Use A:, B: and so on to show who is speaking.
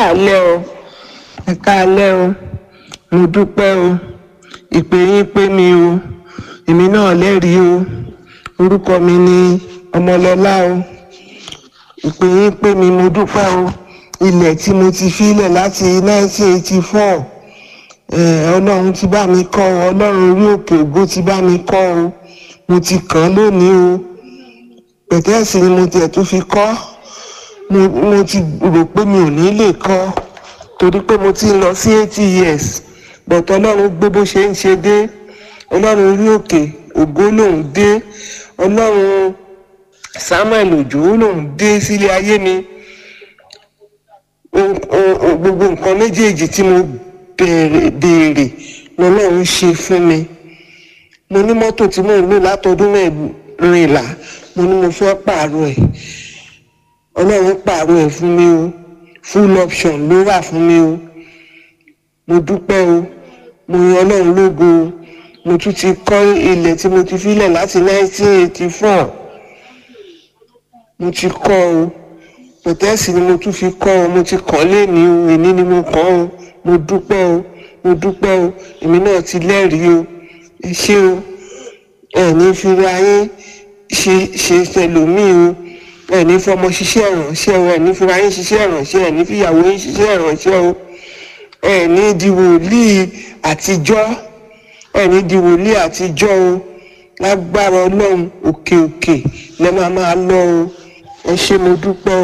A: káàlẹ́ o ẹ káàlẹ́ o mo dúpẹ́ o ìpè yín pé mi o èmi náà lẹ́rìí o orúkọ mi ni ọmọlọ́lá o ìpè yín pé mi mo dúpẹ́ o ilẹ̀ tí mo ti filẹ̀ láti 1984 eh, ọlọ́run ti bá mi kọ́ ọ ọlọ́run orí òkè ògo ti bá mi kọ́ o mo ti kàn án lónìí o pẹ̀tẹ́ẹ̀sì ni mo tiẹ̀ tún fi kọ́ mo mo ti rò pé mi ò ní lè kọ́ torí pé mo ti ń lọ sí eighty years but ọlọ́run gbé bó ṣe ń ṣe dé ọlọ́run orí òkè ògo lòún dé ọlọ́run samuel òjò lòún dé sílé ayé mi o- o- o- gbogbo nǹkan méjèèjì tí mo béèrè béèrè lọ́lọ́run ṣe fún mi mo ní mọ́tò tí mò ń lò látọdún mẹ́rìnlá mo ní mo fẹ́ pààrọ̀ ẹ̀ ọlọ́run pààrọ̀ ẹ̀ fún mi o full option ló wà fún mi o mo dúpẹ́ o mo yan ọlọ́run lógo o mo tún ti kọ́ ilẹ̀ tí mo ti filẹ̀ láti 1984 mo ti kọ́ o pẹ̀tẹ́ẹ̀sì ni mo tún fi kọ́ ọ mo ti kàn léèní o èní ni mo kàn ọ mo dúpẹ́ o mo dúpẹ́ o èmi náà ti lẹ́rìí o ẹ ṣé o ẹ̀ní fira yín ṣe ṣe tẹlòmíì o ẹ̀ní fọmọ ṣiṣẹ́ ìrànṣẹ́ o ẹ̀ní fira yín ṣiṣẹ́ ìrànṣẹ́ ẹ̀ní fìyàwó yín ṣiṣẹ́ ìrànṣẹ́ o ẹ̀ní di wòlíì àtijọ́ ẹ̀ní di wòlíì àtijọ́ o lágbára ọlọ́run òkè òkè lẹ́ máa máa lọ o ẹ ṣé mo dúpẹ́ o.